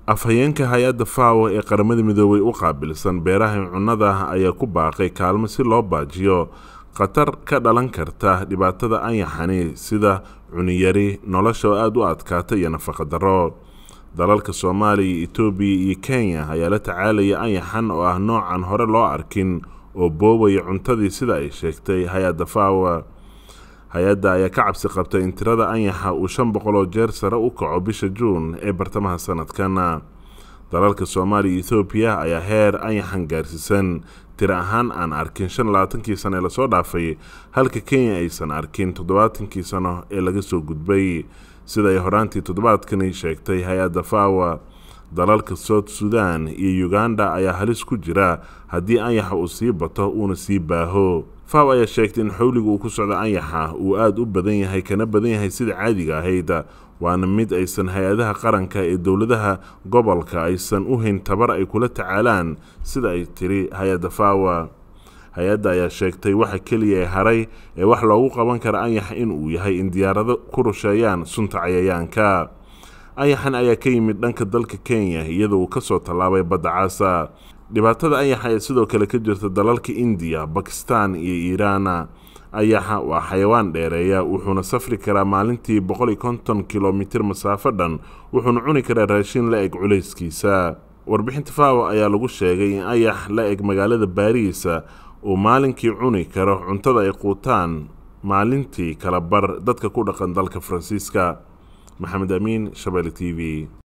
afhayeenka hay-adda fawo ee qaramada midoobay u qaabilsan beeraha cunnada ayaa ku baaqay kaalmo si loo baajiyo khatar ka dhalan karta dhibaatada anyaxani sida cuniyari nolosha oo aada u adkaata iyo nafaqa darro dalalka soomaaliya etoobiya iyo kenya ayaa la tacaalaya anyaxan oo ah noocan hore loo arkin oo boobaya cuntadii sida ay sheegtay hay-adda fawa hay-adda ayaa ka cabsi qabtay in tirada anyaxa uu shan boqol oo jeer sare u kaco bisha juun ee bartamaha sanadkan dalalka soomaaliya iyo ethoobiya ayaa heer anyaxan gaarsiisan tiro ahaan aan arkin shan labaatankii sano ee lasoo dhaafay halka kenya aysan arkin toddobaatankii sano ee laga soo gudbay sida ay horaantii toddobaadkani sheegtay hay-adda fawa dalalka south sudan iyo uganda ayaa halis ku jira haddii anyaxa uu sii bato uuna sii baaho faw ayaa sheegtay in xawliga uu ku socdo anyaxa uu aada u badan yahay kana badan yahay sida caadiga ahayd waana mid aysan hay-adaha qaranka ee dowladaha gobolka aysan u hayn tabar ay kula tacaalaan sida ay tiri hay-adda fawa hay-adda ayaa sheegtay waxa keliya ee haray ee wax loogu qaban kara anyaxa in uu yahay in diyaarado ku rusheeyaan sunta cayayaanka anyaxan ayaa ka yimid dhanka dalka kenya iyadoo uu kasoo tallaabay badda caasa dhibaatada anyaxa ee sidoo kale ka jirta dalalka indiya bakistan iyo iiraana ayaxa waa xayawaan dheereeya wuxuuna safri karaa maalintii boqol iyo konton kilomitir masaafo dhan wuxuuna cuni karaa raashin la eg culayskiisa warbixinta fawa ayaa lagu sheegay in ayax la eg magaalada baariisa uu maalinkii cuni karo cuntada ay quutaan maalintii kala bar dadka ku dhaqan dalka faransiiska maxamed amiin shabeelle t v